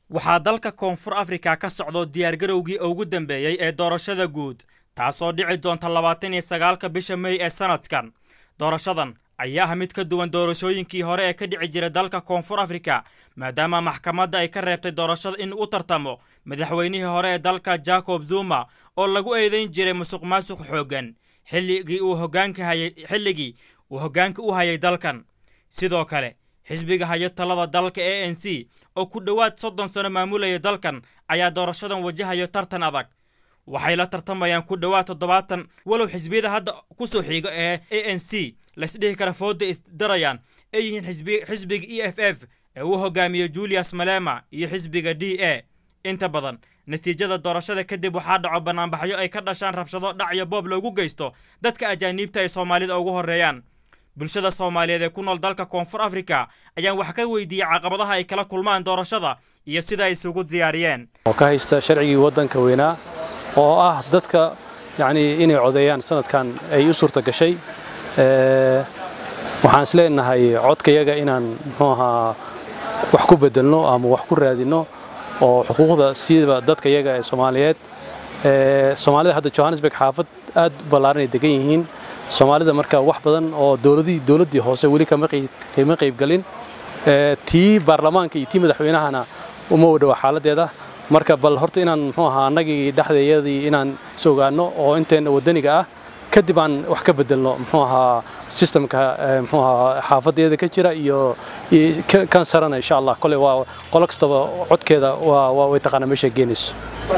waxaa dalka koonfur afrika ka socdo diyaargarowgii ugu dambeeyey ee doorashada guud taasoo dhici doonta labaatan iyo sagaalka bisha mey ee sanadkan doorashadan ayaa ah mid ka duwan doorashooyinkii hore ee ka dhici jiray dalka koonfur afrika maadaama maxkamadda ay ka reebtay doorashada in u tartamo madaxweynihii hore ee dalka jacob zuma oo lagu eedeyn jiray musuq maasuq xooggan xilligii uu hogaanka hayay xilligii uu hoggaanka u hayay dalkan sidoo kale xisbiga hayo talada dalka a n c oo ku dhowaad soddon sano maamulaya dalkan ayaa doorashadan wajahayo tartan adag waxay la tartamayaan ku dhowaad toddobaatan walow xisbiyada hadda kusoo xiga ee a n c laisdhihi kara fooda isdarayaan ay yihiin xisbiga e f f ee uu hogaamiyo julius malema iyo xisbiga d a inta badan natiijada doorashada kadib waxaa dhaco banaanbaxyo ay ka dhashaan rabshado dhac iyo boob loogu geysto dadka ajaaniibta ay soomaalida ugu horreeyaan bulshada soomaaliyeed ee ku nool dalka koonfur afrika ayaan wax ka weydiiyey caqabadaha ay kala kulmaan doorashada iyo sida ay isugu diyaariyeen oo ka haysta sharcigii waddanka weynaa oo ah dadka yacnii inay codeeyaan sanadkan ay u suurta gashay waxaan is leenahay codkayaga inaan muxuu ahaa wax ku bedelno ama wax ku raadinno oo xuquuqda siiba dadka yaga ee soomaaliyeed soomaalida hadda johannesburg xaafad aad u ballaaranay degan yihiin soomaalida marka wax badan oo dowladii dowladdii hoose weli kama qaybgelin tii baarlamaanka iyo tii madaxweynahana uma wadhowa xaaladdeeda marka bal horta inaan muxuu ahaa annagii dhexdeeyadii inaan is ogaanno oo inteenna waddaniga ah kadib aan wax ka bedelno muxuu ahaa sistemka muxuu ahaa xaafadeeda ka jira iyo kan sarana insha allah kole waa qolo kastaba codkeeda waa way taqaanaa meesha geenayso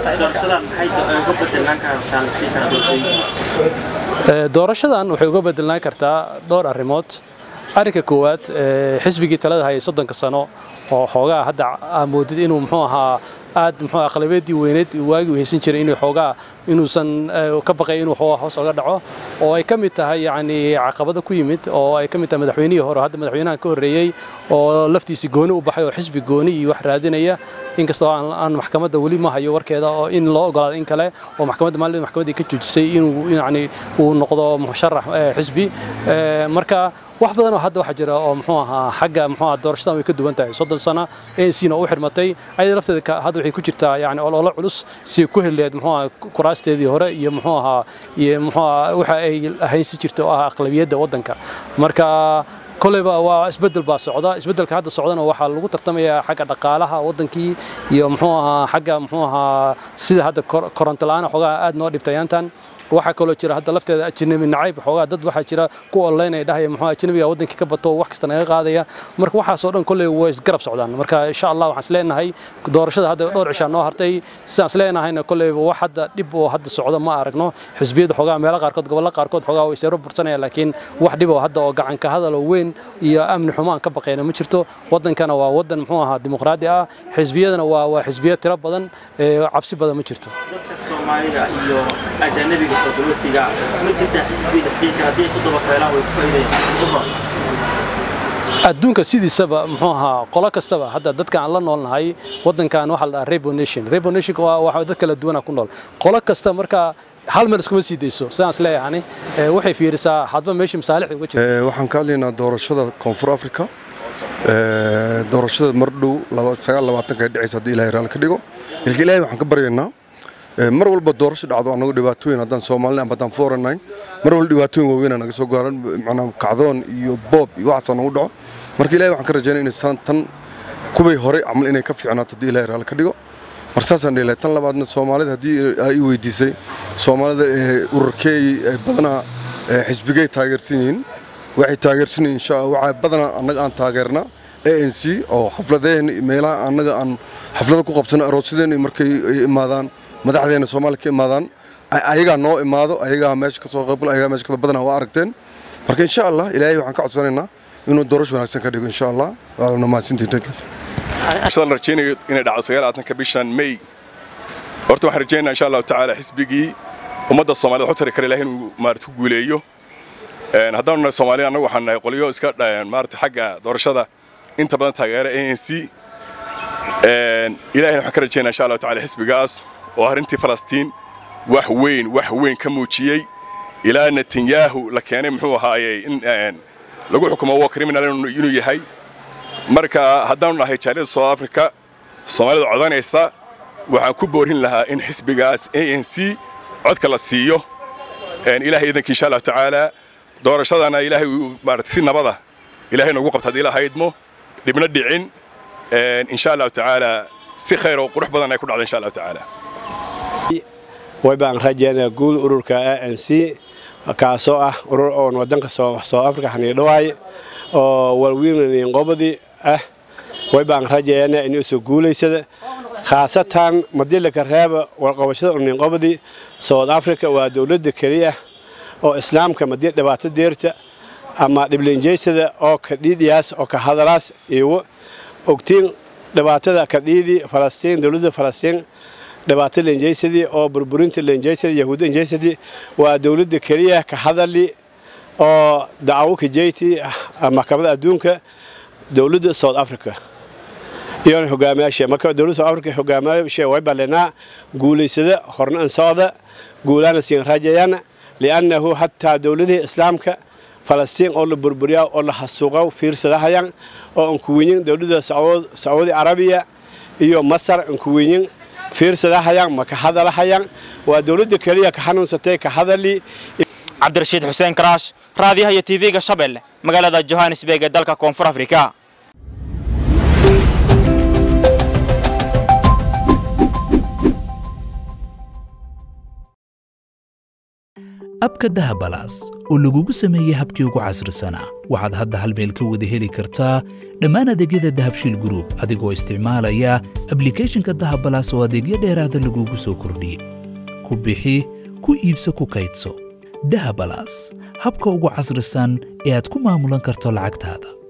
doorashadan waxay uga bedelnaan kartaa dhowr arrimood arrinka koowaad xisbigii talada hayay soddonka sano oo xoogaa hadda moodid inuu muxuu ahaa aad muxuu aqlabeedii weyneed waagii uu haysan jiray inuu xoogaa inuusan ka baqay inuu xoogaa hoos oga dhaco oo ay ka mid tahay yacni caqabado ku yimid oo ay ka mid tahay madaxweynihii hore hadda madaxweynahan ka horreeyey oo laftiisii gooni u baxay oo xisbi gooni iyo wax raadinaya inkastoo aan maxkamadda weli ma hayo warkeeda oo in loo ogolaado in kale oo maxkamadda maalin maxkamaddii ka joojisay inuu yacni uu noqdo musharax xisbi marka wax badan oo hadda waxaa jira oo muxuu ahaa xagga muxuu ahaa doorashadan way ka duwan tahay soddon sano ANC-na u xirmatay ayada lafteeda hadda waxay ku jirtaa yacni ololo culus si ku heleed muxuu ahaa kuraasteedii hore iyo muxuu ahaa iyo muxuu ahaa waxa ay haysi jirta oo ah aqlabiyadda waddanka marka koleyba waa isbedel baa socda isbedelka hadda socdana waxaa lagu tartamayaa xagga dhaqaalaha waddankii iyo muxuu ahaa xagga muxuu ahaa sida hadda koronto la-aan xoogaa aad noo dhibtay aantan waxaa kaloo jira hadda lafteeda ajnabi nacayb xoogaa dad waxaa jira ku online ay dhahaya muxuu ajnabiga wadankii ka bato wax kasta naga qaadaya marka waxaasoo dhan kolley way isgarab socdaan marka insha allah waxaan isleenahay doorashada hadda dhowr cishaa noo hartay sidaan isleenahayna kolleyba wax hadda dhib oo hadda socda ma aragno xisbiyada xoogaa meelo qaarkood gobollo qaarkood xoogaa way seero bursanaya laakiin wax dhib oo hadda oo gacanka hadal oo weyn iyo amni xumo aan ka baqayna ma jirto waddankana waa waddan muxuu ahaa dimuqraadi ah xisbiyadana waa waa xisbiya tiro badan cabsi badan ma jirto dadka soomaalida iyo ajanabiga soo galootiga ma jirtaa xisbi isdhihi kara haddii ku daba feelaan way ku faa'iidayaan adduunka sidiisaba muxuu ahaa qolo kastaba hadda dadka aan la noolnahay waddankan waxaa la dhahaa rebo nation rebo nation waa waxa dad kala duwana ku nool qolo kasta marka hal meel iskuma sii dayso sidaan is leeyahani waxay fiirisaa hadba meesha masaalixda uga jirta waxaan ka hadlaynaa doorashada koonfur afrika doorashada mar dhow sagaal labaatanka ay dhacaysa haddii ilahay raalli ka dhigo ilka ilaahay waxaan ka baryaynaa mar walba doorasho dhacdo annagu dhibaatooyin haddaan soomaalina ama haddaan fooranahay mar walba dhibaatooyin waaweyn naga soo gaaran macnaa kacdoon iyo boob iyo waxaas nagu dhaco marka ilahay waxaan ka rajaynaya inay sanadtan kuway hore camal inay ka fiicnaato haddii ilahay raalli ka dhigo mar saasaan dhihi lahay tan labaadna soomaalida haddii ay weydiisay soomaalida ururkeey badanaa xisbigay taageersan yihiin waxay taageersan yihiin insha waxaa badanaa annaga aan taageernaa a n c oo xafladeen meelaha annaga aan xaflada ku qabsano aroosyadeen markay imaadaan madaxdeena soomaaliya ka imaadaan ayagaa noo imaado ayagaa meesha kasoo qaybgal ayagaa meesha kada badanaa waa aragteen marka insha allah ilaahay waxaan ka codsanaynaa inuu doorasho wanaagsan ka dhigo insha allah waana mahadsantihiin sidaan rajaynayo inay dhacdo sagaalaatanka bishan may horta waxaan rajaynayaa insha allahu tacaala xisbigii ummadda soomaalida waxu tari kara ilahay inuu maarata ku guuleeyo haddaanu nahay soomaaliya annagu waxaan nahay qolyo iska maarata xagga doorashada inta badan taageera a n c ilahayna waxaan ka rajaynaa insha allahu tacaala xisbigaas oo arrintii falastiin wax weyn wax weyn ka muujiyey ilaa netanyahu la keenay muxuu ahaayey in lagu xukumo waa criminal inuu yahay marka haddaanu nahay jaaliyada south africa soomaalida codanaysa waxaan ku boorin lahaa in xisbigaas a n c codka la siiyo ilahay idanka insha allahu tacaala doorashadana ilaahay maarata si nabada ilahay noogu qabta haddii la haydmo dhibna dhicin insha allahu tacaala si khayr oo qurux badan ay ku dhacda insha allahu tacaala way baan rajaynaa guul ururka a n c kaasoo ah urur oon waddanka soo afrika haniidhawaay oo walwiinqobadii ah way baan rajaynaa inuu soo guulaysada khaasatan madilaka reeba warqabashada uninqobadii south africa waa dowladda keliya oo islaamka madii dhibaato deerta ama dhiblinjeysada oo kadhiidhiyaas oo ka hadalaas iiwo ogtiin dhibaatada kadhiidii falastiin dowladda falastiin dhibaato lenjeysadii oo burburinta lenjeysadii yahuud lenjeysadii waa dowladda keliya ka hadali oo dacwo kajeyti maxkamadda adduunka dowladda south africa iyoona hogaamiyaasha marka dowladda south africa hogaamiyaasha way ballinaa guulaysada horna an socda guulaana siin rajayana li'annahu hataa dowladihii islaamka falastiin oo la burburiyaa oo la hasuuqa fiirsadahayaan oo aan kuwinyin dowladda sacuudi carabiya iyo masar aan kuwinyin fiirsadahayaan ma ka hadalahayaan waa dowladda keliya ka xanuunsatay ka hadali cabdirashiid xuseen karaash raadiyaha iyo tv-ga shabeelle magaalada johannesburg ee dalka koonfur afrika abka dahabalaas oo lagugu sameeyey habkii ugu casrisanaa waxaad hadda hal meel ka wada heli kartaa dhammaan adeegyada dahabshiil gruub adigoo isticmaalaya ablikhethonka dahabalaas oo adeegyo dheeraada lagugu soo kordhiyey ku bixi ku iibso ku kaydso dahabalaas habka ugu casrisan ee aad ku maamulan karto lacagtaada